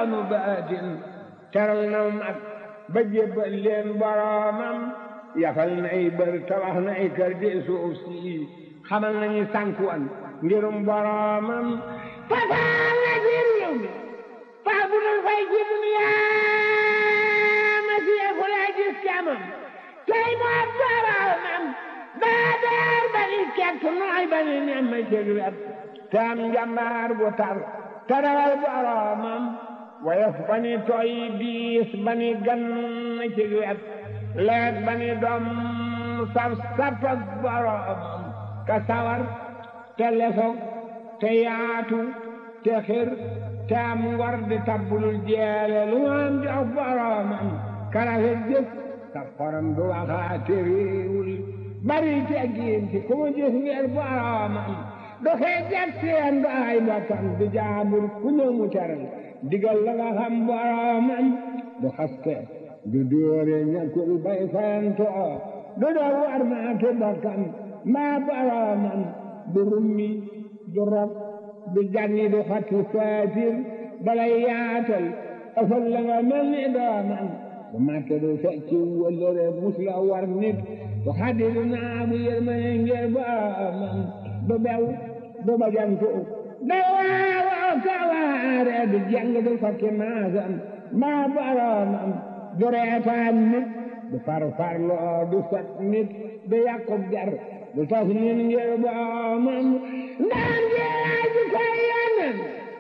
yoonu baatin teral na mag ba jébbal leen boroomam yafal nay bër tabax nay kër di suuf si xamal nañu sànkuwan ngirum boroomam fasaal na ci réew mi faa bu dul fay ci duniyaa ma siyeeku laa gis camam tey moo boroomam daa daar ba ni kekk nooy ba ni nem ma cëg wet te am njambaar bu tar te rawal boroomam woyof ba ni tooy diis ba ni gan cëg wet leet ba ni doom saf sapak boroomam ka sawar te lesoog te yaatu te xir te am ngor di tabbulul jeele lu am jox boroomam karafet jëf sa xorom du waxaate réewul bari teggiin ci ku mu gis ngir boroomam du xeejat seen du ay bokkam du jaabur ku ñëw mu teral digal la nga xam boroomam du xaste du dóore ñàkkul bay fayantoo du doo war maake bokkam maa boroomam du rummi du rob du janni du xatti saatir balay yaatal ëfal la nga mel ni doomam du màtte du fecci wëllëre mus la war nit du xaddi du naamu yërmane ngir boroomam du bew du bajantu du waawoo kawaare du jàng du fakki maasam maa boroomam du reetaan nit du farfarloo du sot nit du yàqub jar du tas nit ngir boroomam ndaan jeeraa ji koy yonen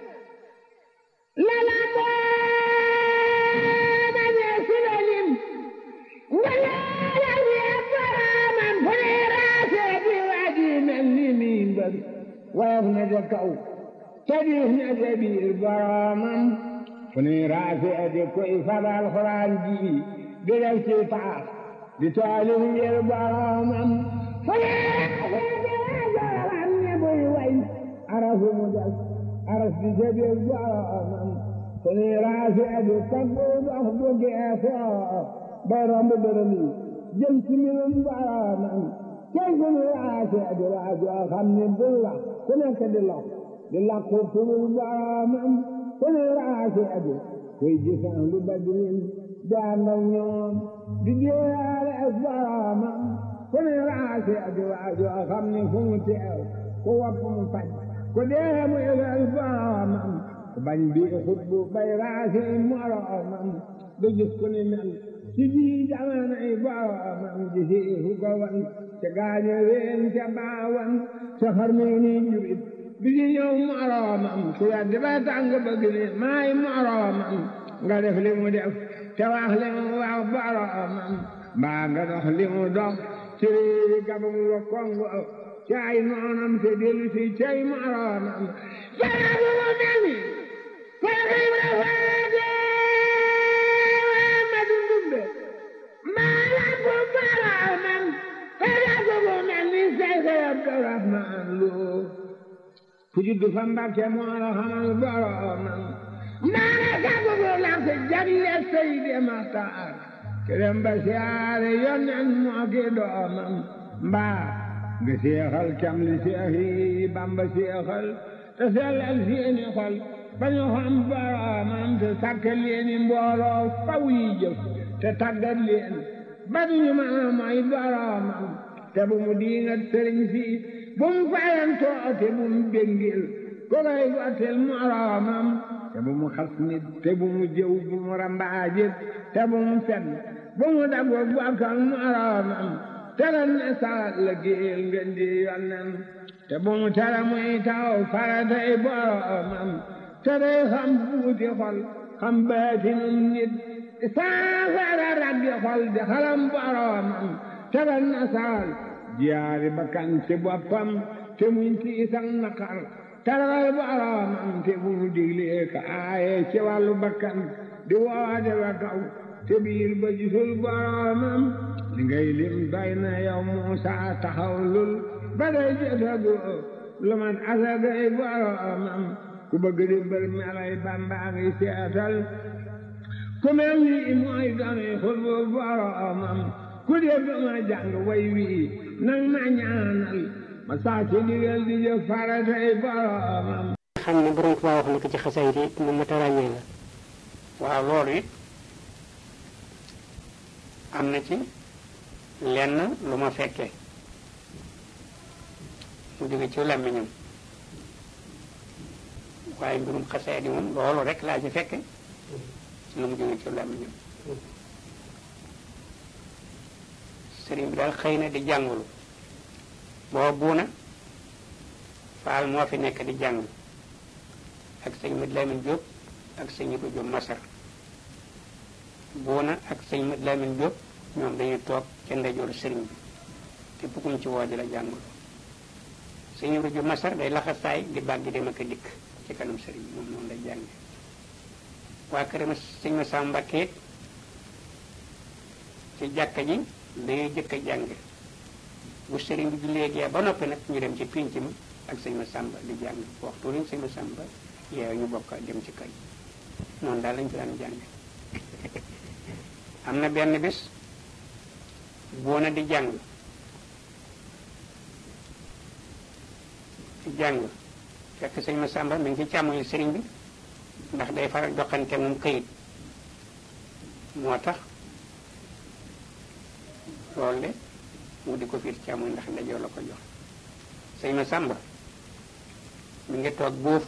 lala boona ñee silalim nga leela wee boroomam fu ne raasee di waji mel ni miin bari woyof na ja kaw te diis na ja biir boroomam fu ne raasee di koy fabal xuraan ji di def ci taax di taalif ngir boroomam fu ne raasee di wajoram ne buy way arafu mu def aras di ca biir boroomam fu ne raasee di taggu dox bu geesoo bay romb dërëm yi jëm ci mbirum boroomam tey fu ne raasee di waajoo xam ne bul wax ku nekk di lox di làqu turul boroomam fu ne raasee di kuy gisaan lu badrin daan ak ñoom di jéeyaale ak boroomam ku ne raase ak waajoo xam ne fu mu teew ku wopp mu faj ku dee mu yëgal boroomam ku bañ bi xutbu bay raase moroomam du gis ku ni mel ci ji jamono yi boroomam ji si fu ko wan ca gaaño ween ca baawan ca xarme ni jurit bi ci ñëw moroomam ku weddi ba tàng bëgg ni maay moroomam nga def li mu def te wax li mu wax boroomam mbaa nga dox li mu dox ci réewi gabam wa kongo ci ay noonam te dellu si cay moroomam sarabu mu mel ni Seex Ibra Faati ma dundumbe maa lampu boroomam sarabu mu mel ni Seex Abdurahmaan Lo ku juddu fa Mbàkke moo la xamal boroomam maana sabugu lamp jagle Seydi Maxtaar kerem ba siyaare yonen moo ki doomam mbaa nga seexal cam li seex yi Bamba seexal te sellal seeni xol ba ñu xam boroomam te sàkkal leeni mbooloo faw yi jëf te tàggat leen ba duñu mën a mooy boroomam te bu mu diingat sëriñ si bu mu fayantoo te bu mu béngil ko koy gottil moroomam te bu mu xas nit te bu mu jëw bu mu rambaajit te bu mu fen bu mu dago bokkal moroomam te ren ne salat la géel ngeen di yonnen te bu mu tere muy taw faratay boroomam te day xam buuti xol xam baatinum nit saafara rabbi xol di xalam boroomam te ren ne saal jiyaari bakkan ci boppam te muñ tiisan naqar tarawal boroomam te bu mu diglee ka aaye ci wàllu bakkan di woote wa kaw te biir ba gisul boroomam li ngay lim doy na yow Muusa taxaw lul ba day jotagu lu man asagay boroomam ku bëgg di mbër melay Bamba ngi seetal ku mel ni mooy dooni xutbu boroomam ku dégg ma jàng way wii nang ma ñaanal ma saa ci digal di jëf faratay boroomam xam ne borom Tuubaa wax na ko ci xasaay yi mu mat a ràññee la waaw loolu it am na ci lenn lu ma fekkee mu jóge ci làmmiñam waaye mbirum xasee di moom loolu rek laa ci fekke lu mu jóge ci làmmiñam sëriñ bi daal xëy na di jàngulu boo buuna faal moo fi nekk di jàng ak sëñ Mat Lamin Jóob ak sëñ Ibu Jóob Masar buuna ak sëñ Mat Lamin Jóob ñoom dañuy toog ca ndeyjooru sëriñ bi te bugguñ ci woo di la jàngulu sëñ Ibu Jóob Masar day laxasaay di bàgg dem ak a dikk ci kanam sëriñ bi moom noonu lay jànge waa këram sëñ ma Samba Mbàkke ci jàkka ji dañuy jëkk a jàng bu sëriñ bi jullee gee ba noppi nag ñu dem ci pinc mi ak sëñ ma Samba di jàng waxtu lañ sëñ ma Samba yeew ñu bokk dem ci kër noonu daal lañ ko daan jàng am na benn bis boona di jàng di jàng fekk sëñ ma Samba mi ngi ci càmmoñu sëriñ bi ndax day faral joxante moom këyit moo tax loolu de mu di ko fiir càmmoñ ndax ndajoo la ko jox sëñ ma Samba mi ngi toog boofu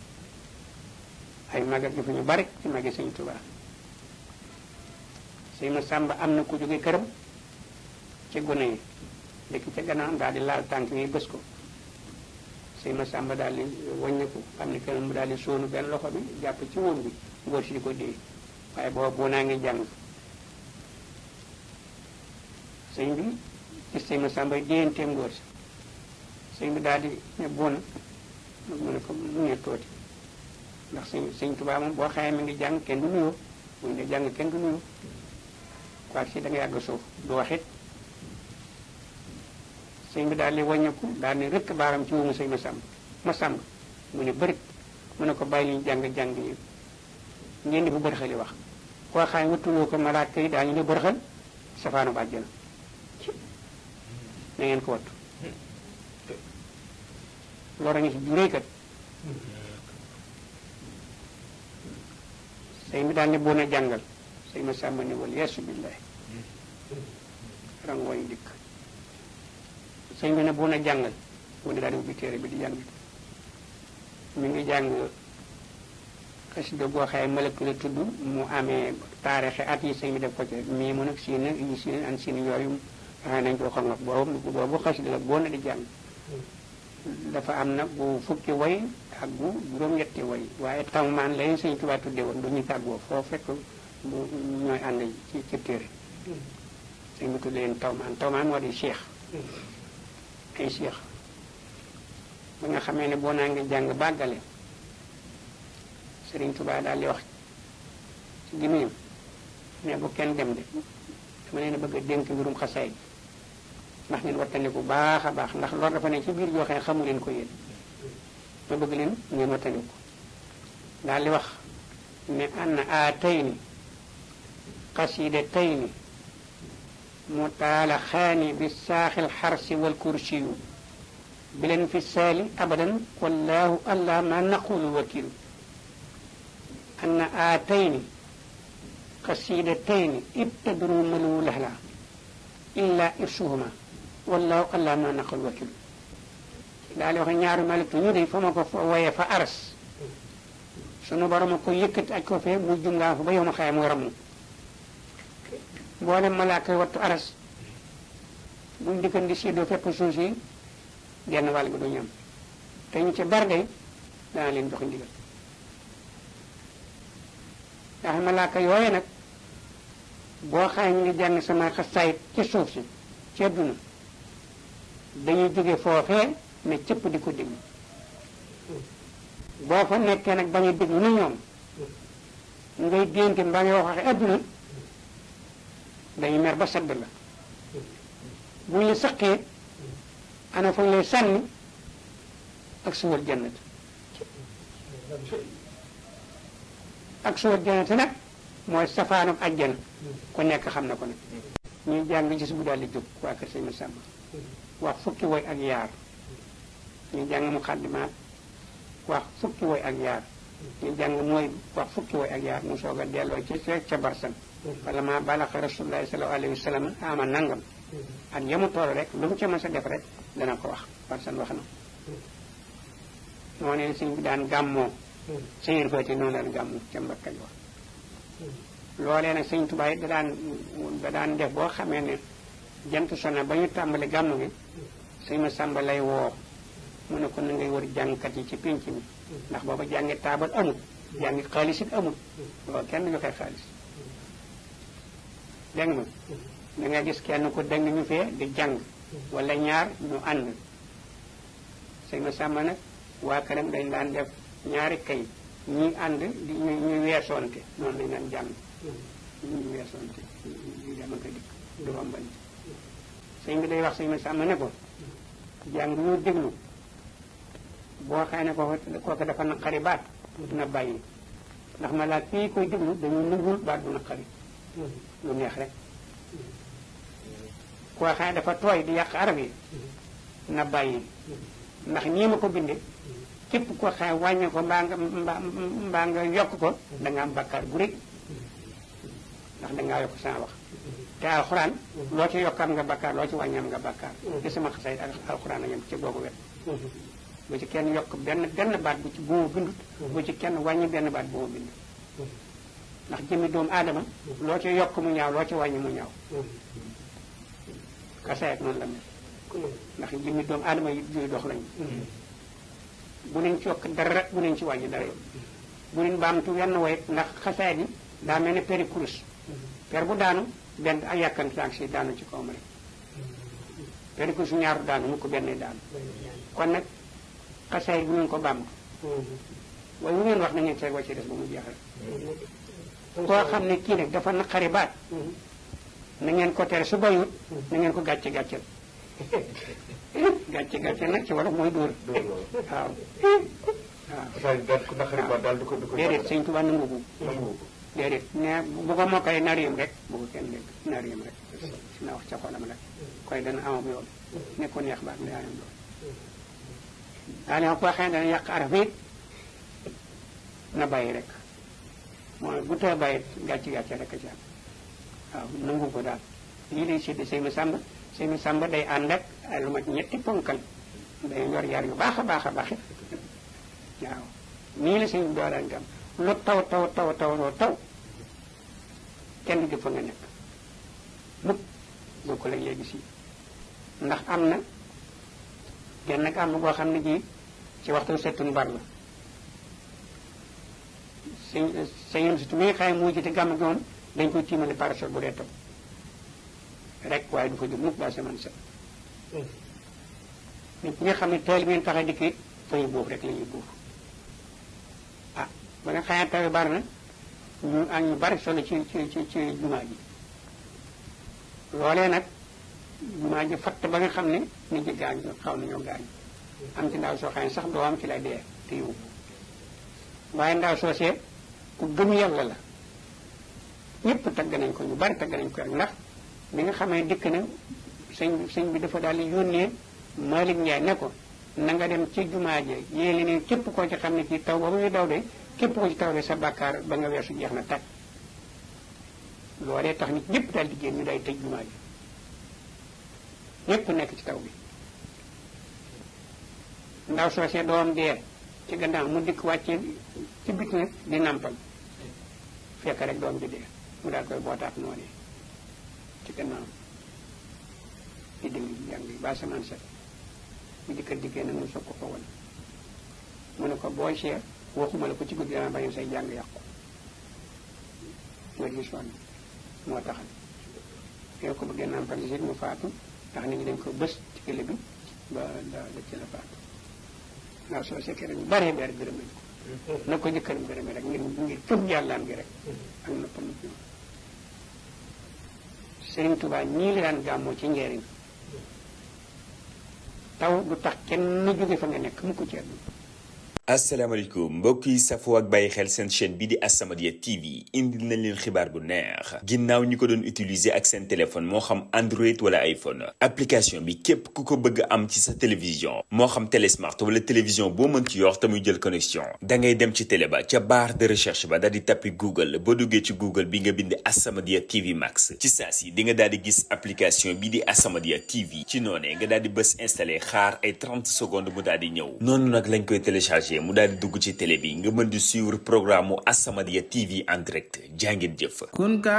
ay magat yu fi ñu bari ci magi sëñ Tuubaa sëñ ma Samba am na ku jóge këram ci gone yi dëkk ca gannaaw daal di laal tànk yi bës ko sëñ ma Samba daal di wàññeeku xam ne kenn mu daal di sóonu benn loxo bi jàpp ci woon bi ngóor si di ko dee waaye boobu boo naa ngi jàng sëñ bi gis sëñ ma Samba déyanteem ngóor si sëñ bi daal di ne boona mu ne ko mu ne tooti ndax sëñ sëñ Tuubaa moom boo xamee mi ngi jàng kenn du nuyoo bu ñu dee jàng kenn du nuyoo quoi si da nga yàgg suuf du waxit sëñ bi daal di wàññeeku daal di rëkk baaram ci wumu sëñ ma sàmb ma sàmb mu ne bërit mu ne ko bàyyi ñu jàng-jàng yi ngeen di fu bërxali wax koo xam ne wattuwoo ko malaaka yi daañu ne bërxal safaanu ba àjjana na ngeen ko wattu loolu ngi si juréy kat sëñ bi daal ne boon a jàngal sëñ ma sàmba ne wal yeesu billahi rang wañ dikk sëñ bi ne boon a jàngal mu ne daal di ubbi téere bi di jàng mi ngi jàng xasida goo xaye malëkk la tudd mu amee taarixe at yi sëñ bi def ko ci mii mu nag siin yi siin an siin yooyu xëy nañ ko xam nga boobu boobu xasida la boo na di jàng dafa am nag bu fukki way ak bu juróom-ñetti way waaye tawmaan lañ sëñ Tuubaa tudde woon du ñu tàggoo foo fekk bu ñooy ànd ci ci téere sëñ bi tudde leen tawmaan tawmaan moo di cheikh ay cheikh ba nga xamee ne boo naa ngi jàng bàggale sëriñ Tuubaa daal di wax ci gémmiñam ne bu kenn dem de dama leen a bëgg a dénk mbirum xasaay ndax ngeen wattandiku baax a baax ndax loolu dafa ne ci biir joo xam ne xamu leen ko yéen ma bëgg leen ngeen wattandiku daal di wax ne anna aatayni qasidataini mutaalaxaani bi saaxil xarsi wal kursiyu bi leen fi saali abadan wallahu allah ma naqulu wakilu anna aatayni qasidataini ibtadru malu lahla illa irsuhuma wallahu allah ma naqul wakil daal di wax ñaari malitu ñu de fa ma ko fa woyee fa aras sunu borom a ko yëkkati aj ko fee mu jungaa fa ba yow ma xaye muy ramu boole malaaka yi wattu aras buñ dikkan di séddoo fépp suuf si genn wàll gi du ñam te ñu ci barde dana leen jox ndigal ndax malaaka yooye nag boo xaye ñu ngi jàng sama xasaayit ci suuf si ci àdduna dañuy jóge foofee ne cëpp di ko déglu boo fa nekkee nag bañ a déglu na ñoom ngay dénte mbaa ngay wax waxe àdduna dañuy mer ba sedd la bu ñu saqee ana fa lay sànni ak suwal jannat ak suwal jannat nag mooy safaanam ajjana ku nekk xam na ko nag ñuy jàng gis bu daal di jóg waa kër sëñ Masamba wax fukki woy ak yaar ñuy jàng mu xaddimaat wax fukki woy ak yaar ñu jàng mooy wax fukki way ak yaar mu soog a delloo ci ca barsan wala ma balaxa rasulullahi sallallahu alayhi wa sallam ama nangam ak yamu toll rek lu mu ca mës a def rek dana ko wax barsan wax na moo ne sëñ bi daan gàmmoo sëñër fati noonu daan gàmmoo ca Mbakka wax loolee nag sëñ Tuubaa it da daan da daan def boo xamee ne jant sona ba ñu tàmbali gàmmu gi sëñ ma sàmba lay woo mu ne ko na ngay wër jàngkat yi ci pénc mi ndax booba jàngi taabal amul jàngi xaalis it amul booba kenn joxe xaalis dégg nga da nga gis kenn ko dégg ñu fee di jàng wala ñaar ñu ànd sëñ ma sàmba nag waa këram dañ daan def ñaari kay ñi ànd di ñu ñu weesoonte noonu lañ daan jàng ñu weesoonte ñu dem ak a dikk du rombante sëñ bi day wax sëñ ma sàmm ne ko jàng ñu déglu boo xëy ne kooku kooku dafa naqari baat na bàyyi ndax ma laaj fii koy déglu dañu nungul baat bu naqari lu neex rek koo xëy ne dafa tooy di yàq arab yi na bàyyi ndax nii ma ko bindee képp ko xëy wàññi ko mbaa nga mbaa nga yokk ko da nga am bakkaar bu rëy ndax da ngaa yokk sama wax te alxuraan loo ci yokk am nga bakkaar loo ci wàññi am nga bakkaar te sama xasay ak alxuraan a yem ci boobu wet bu ci kenn yokk benn benn baat bu ci bu ma bindut bu ci kenn wàññi benn baat bu ma bind ndax jëmmi doomu aadama loo ci yokk mu ñaaw loo ci wàññi mu ñaaw xasay ak noonu la mel ndax jëmmi doomu aadama yi juy dox lañu bu leen ci yokk dara bu leen ci wàññi dara bu leen baamtu wenn way ndax xasaay bi daa mel ne peri kurus per bu daanu benn ay yàkkanti ak si daanu ci kawam rek peri kurus ñaaru daanu mu ko benn daanu kon nag xasaay bu ngeen ko baamtu waaye bu ngeen wax na ngeen seeg wa ci des ba mu jeex rek koo xam ne kii nag dafa naqari baat na ngeen ko tere su bayut na ngeen ko gàcce gàcceel gàcce gàcce nag ci wolof mooy dóor waaw waaw daal ko naqari ba daal du ko du ko déedéet sëñ Tuba nangu ko nangu ko déedéet ne bu ko mokkale nariyam rek bu ko kenn dégg nariyam rek na wax ca xolam rek koy dana amam yoon ne ko neex baat daa am loolu daa ne ko waxee dana yàq araf it na bàyyi rek mooy bu tee bàyyi gàcce gàcce rek a ci am waaw nangu ko daal lii lay sédd sëñ ma sàmba sëñ ma sàmba day ànd ak ay lu mat ñetti ponkal day yor yar yu baax a baax a baax it waaw nii la sëñ bi doo daan gam lu taw taw taw taw loo taw kenn du jëf fa nga nekk mukk boo ko la léegi si ndax am na genn nag am na boo xam ne ji ci waxtu settun bar la sëñ sëñ si mi nga xam ne moo jiite gàmm gi moom dañ koy tiimale parasol bu dee taw rek waaye du fa jóg mukk ba semaine set nit ñi nga xam ne teel bi ngeen tax a dikk it fa ñu boobu rek la ñuy boobu ah ba nga xamee taw bari na ñu ak ñu bari solo ci ci ci ci jumaa ji loolee nag jumaa ji fatt ba nga xam ne nit ñi gaañ xaw nañoo gaañ am ci ndaw soo xam ne sax doo am ci la dee te yóbbu waaye ndaw soosee ku gëm yàlla la ñëpp tagg nañ ko ñu bari tagg nañ ko rek ndax bi nga xamee dikk na sëñ sëñ bi dafa daal di yónnee Malick Ndiaye ne ko na nga dem ci jumaa ji yéeli ne képp koo ci xam ne ci taw ba muy daw de képp koo ci taw de sa bàkkaar ba nga weesu jeex na tàkk loolee tax nit ñëpp daal di génn ñu day tëj jumaa ji ñëpp nekk ci taw bi ndaw soosee doom dee ci gannaaw mu dikk wàccee ci bit nag di nampal fekk rek doom ji dee mu daal koy bootaat noonu ci gannaaw di déglu jàng yi ba samaan set mu dikka dikkee nag mu soog ko ko won mu ne ko booy seet waxuma la ko ci guddi dama bañ say jàng yàqu nga di sonn moo taxal yow ko bëggee nampal si mu faatu ndax nit ñi dañ ko bës ci kële bi ba da da ci la faatu ndaw soo sekkee rek baree bari gërëm nañ ko na ko jëkkëram gërëmee rek ngir ngir fëm yàllaan gi rek ak noppam Sëriñ Tuubaa ñii la daan gàmmoo ci njëriñ taw du tax kenn jóge fa nga nekk mu ko ci àdduna asalaamaaleykum mbokk yi safoo ak bàyyi xel seen chaîne bi di As-Samadiyya TV indil nañ leen xibaar bu neex ginnaaw ñi ko doon utiliser ak seen téléphone moo xam Android wala iPhone application bi képp ku ko bëgg am ci sa télévision moo xam télé smart wala télévision boo mën ci yor te muy jël connexion da ngay dem ci télé ba ca barre de recherche ba daal di tappi Google boo duggee ci Google bi nga bind As-Samadiyya TV Max ci saa si di nga daal di gis application bi di As-Samadiyya TV ci noonee nga daal di bës installé xaar ay 30 secondes mu daal di ñëw noonu nag lañ koy téléchargé mu daal di dugg ci télé bi nga mën di suivre programme mu As-Samadiyya TV en direct jàngeen jëf